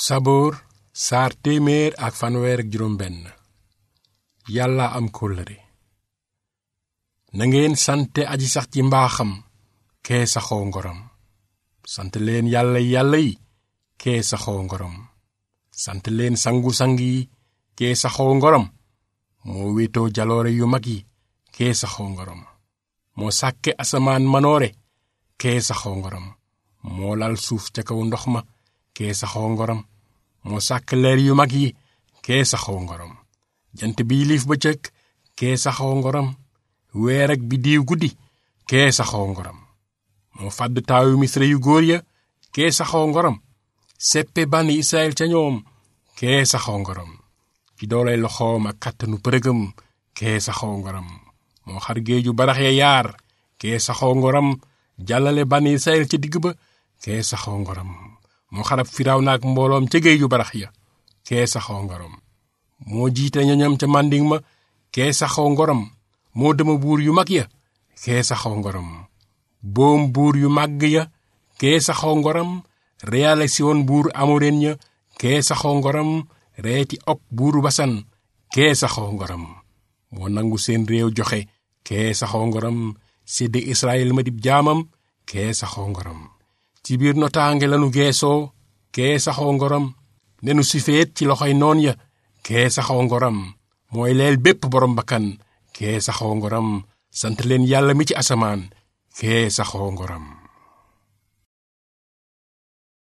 saboor saar téeméer ak fanweer ak juróom benn yàlla am kóllëre na ngeen sante aji sax ci mbaaxam kee saxoo ngorom sant leen yàlla yàlla yi kee saxoo ngorom sant leen sangu-sang yi kee saxoo ngorom moo wéetoo jaloore yu mag yi kee saxoo ngorom moo sàkke asamaan manoore kee saxoo ngorom moo lal suuf ca kaw ndox ma kee saxoo ngorom moo sàkk leer yu mag yi kee saxoo ngorom jant bi liif bëccëg kee saxoo ngorom weer ak biddiiw guddi kee saxoo ngorom moo fàdd taawu misra yu góor ya kee saxoo ngorom seppe bànni israel ca ñoom kee saxoo ngorom ci doolay loxoom ak kàttanu përëgam kee saxoo ngorom moo xar géeju barax ya yaar kee saxoo ngorom jàllale bànni israel ca digg ba kee saxoo ngorom moo xarab firaaw naak mbooloom ca géeju barax ya kee saxoo ngorom moo jiite ñoñam ca mànding ma kee saxoo ngorom moo dema buur yu mag ya kee saxoo ngorom boom buur yu màgg ya kee saxoo ngorom reyaale siwoon buur amoren ya kee saxoo ngorom reeti ok buuru basan kee saxoo ngorom moo nangu seen réew joxe kee saxoo ngorom sédde israel ma dib jaamam kee saxoo ngorom ci biir notaange lanu geesoo kee saxoo ngorom nenu sifeet ci loxoy noon ya kee saxoo ngorom mooy leel bépp boroom bakkan kee saxoo ngorom sant leen yàlla mi ci asamaan kee saxoo ngorom